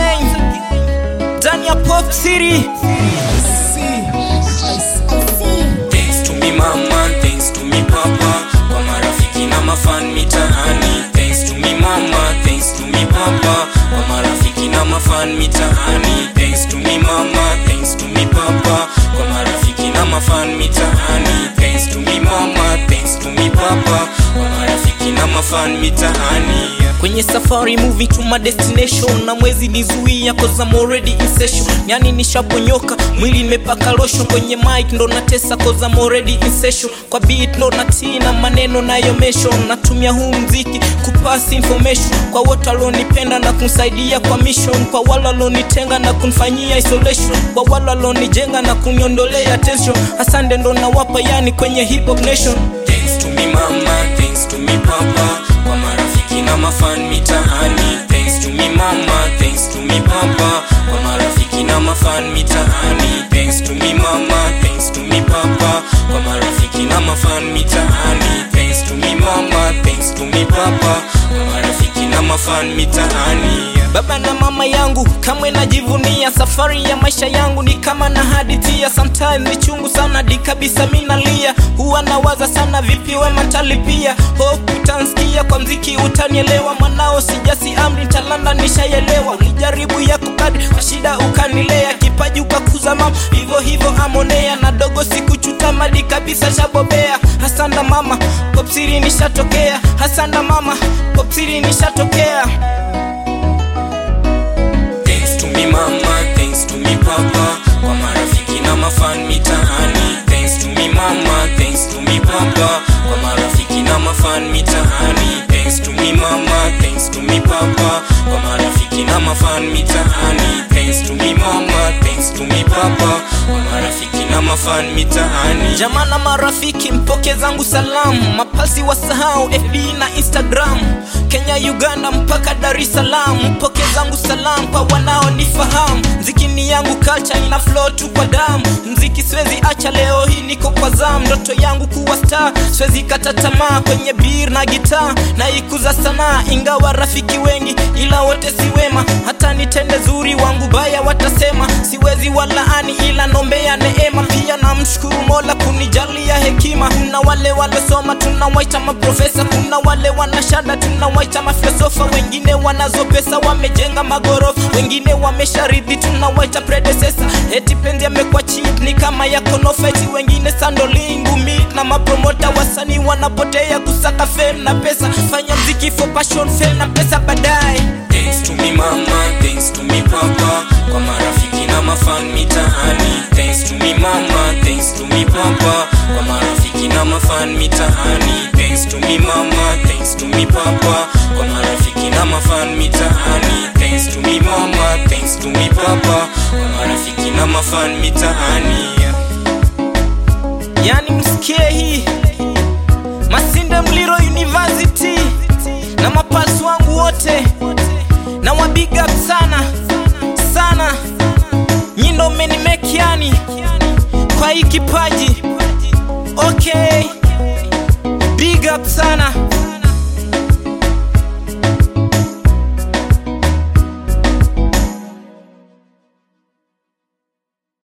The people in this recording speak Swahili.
again ndani ya Pop City. Thanks to me mama, thanks to me papa, kwa marafiki na mafan mitaani. Thanks to me mama, thanks to me papa, kwa marafiki na mafan mitaani. Thanks to me mama, thanks to me papa, kwa marafiki na mafan mitaani. Thanks to me mama, thanks to me papa, kwa marafiki na mafan mitaani. kwenye safari moving to my destination na mwezi nizuia cause I'm already in session yani nishaponyoka mwili nimepaka lotion kwenye mic ndo natesa cause I'm already in session kwa beat ndo natii na maneno nayo mention natumia huu mziki kupass information kwa wote walonipenda na kunsaidia kwa mission kwa wale walonitenga na kunfanyia isolation kwa wale walonijenga na kuniondolea tension asante ndo nawapa yani kwenye hip hop nation Thanks to me mama, thanks to me papa, kwa marafiki na mafan mitaani. Thanks to me mama, thanks to me papa, kwa marafiki na mafan mitaani. Thanks to me mama, thanks to me papa, kwa marafiki na mafan mitaani. Thanks to me mama, thanks to me papa, kwa marafiki na mafan mitaani. baba na mama yangu kamwe najivunia safari ya maisha yangu ni kama na hadithia sometimes ni chungu sana di kabisa minalia huwa nawaza sana vipi wema talipia hope utansikia kwa mziki utanielewa mwanao sijasi amri talanda nishayelewa ulijaribu yako kadri kwa shida ukanilea kipaji ukakuza mama hivyo hivyo amonea na dogo sikuchuta madi kabisa shabobea hasanda mama popsiri nishatokea hasanda mama popsiri nishatokea Thanks to me mama, thanks to me papa, kwa marafiki na mafan mitaani. Thanks to me mama, thanks to me papa, kwa marafiki na mafan mitaani. Thanks to me mama, thanks to me papa, kwa marafiki na mafan mitaani. Thanks to me mama, thanks to me papa, kwa marafiki na mafan mitaani. jamaa na marafiki mpoke zangu salamu mapasi wasahau fb na instagram kenya uganda mpaka dar es salaam mpoke zangu salamu kwa wanaonifahamu mziki ni yangu culture ina flow tu kwa damu mziki siwezi acha leo hii niko kwa zamu ndoto yangu kuwa star siwezi kata tamaa kwenye bir na gitaa na ikuza sanaa ingawa rafiki wengi ila wote si wema hata nitende zuri wangu baya watasema siwezi walaani ila nombea neema pia namshukuru mola kunijalia hekima kuna wale walosoma tunawaita maprofesa kuna wale wanashada tunawaita mafilosofa wengine wanazo pesa wamejenga magorofa wengine wamesharidhi tunawaita predecessor eti penzi amekuwa cheap ni kama ya konofa eti wengine sandolingu mit na mapromota wasanii wanapotea kusaka fame na pesa fanya mziki for passion fame na pesa baadaye Thanks to me mama, thanks to me papa, kwa marafiki na mafan mitaani. Thanks to me mama, thanks to me papa, kwa marafiki na mafan mitaani. Thanks to me mama, thanks to me papa, kwa marafiki na mafan mitaani. Thanks to me mama, thanks to me papa, kwa marafiki na mafan mitaani. yani msikie hii masinde mliro university na mapasi wangu wote na wabig up sana